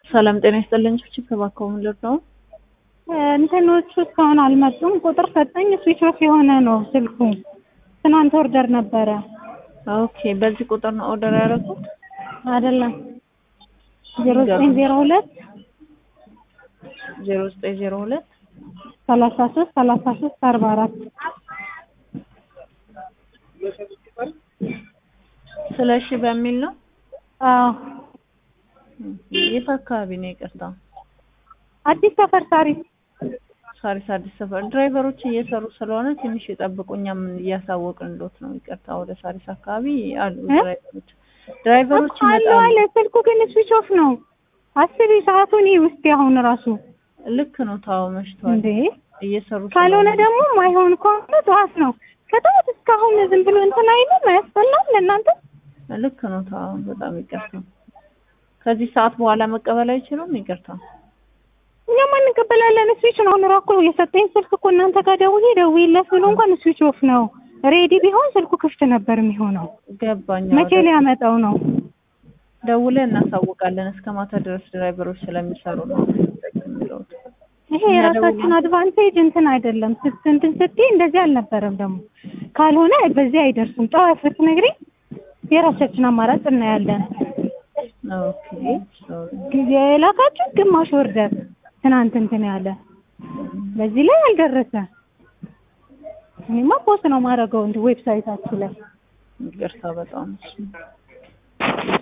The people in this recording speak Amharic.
ሰላም ጤና ይስጥልኝ። ችፕ እባክዎ ምን ልርዳው? እንትኖቹ እስካሁን አልመጡም። ቁጥር ሰጠኝ ስዊች ኦፍ የሆነ ነው ስልኩ። ትናንት ኦርደር ነበረ ኦኬ፣ በዚህ ቁጥር ነው ኦርደር ያደረጉት? አይደለም ዜሮ ዘጠኝ ዜሮ ሁለት ዜሮ ዘጠኝ ዜሮ ሁለት ሰላሳ ሶስት ሰላሳ ሶስት አርባ አራት ስለሺ በሚል ነው። አዎ የት አካባቢ ነው? ይቅርታ አዲስ ሰፈር ሳሪስ ሳሪስ አዲስ ሰፈር። ድራይቨሮች እየሰሩ ስለሆነ ትንሽ የጠብቁ፣ እኛም እያሳወቅን ሎት ነው። ይቅርታ ወደ ሳሪስ አካባቢ አሉ ድራይቨሮች ድራይቨሮች አለ ይመጣሉ። አለ ስልኩ ግን ስዊች ኦፍ ነው። አስቢ ሰዓቱን ይህ ውስጥ አሁን ራሱ ልክ ነው። ታው መሽቷል። እንዴ እየሰሩ ካልሆነ ስለሆነ ደግሞ ማይሆን ከሆነ ጠዋት ነው ከጠዋት እስካሁን ዝም ብሎ እንትን አይልም አያስጠላም ለእናንተ ልክ ነው። ታው በጣም ይቅርታ። ከዚህ ሰዓት በኋላ መቀበል አይችሉም። ይቅርታ እኛማ እንቀበላለን ስዊች ነው አሁን እኮ የሰጠኝ ስልክ እኮ እናንተ ጋር ደውዬ ደውዬለት ብሎ እንኳን ስዊች ኦፍ ነው ሬዲ ቢሆን ስልኩ ክፍት ነበር የሚሆነው ገባኝ። መቼ ሊያመጣው ነው ደውለን እናሳውቃለን። እስከ ማታ ድረስ ድራይቨሮች ስለሚሰሩ ነው የሚለው። ይሄ የራሳችን አድቫንቴጅ እንትን አይደለም ስት እንትን ስትይ እንደዚህ አልነበረም ደግሞ ካልሆነ በዚህ አይደርሱም ጠዋት ብትነግሪኝ የራሳችን አማራጭ እናያለን ኦኬ ሶሪ። ጊዜ የላካችሁ ግማሽ ወርደር ትናንት እንትን ያለ በዚህ ላይ አልደረሰ እኔማ ፖስት ነው ማድረገው እንትን ዌብሳይታችሁ ላይ ይቅርታ በጣም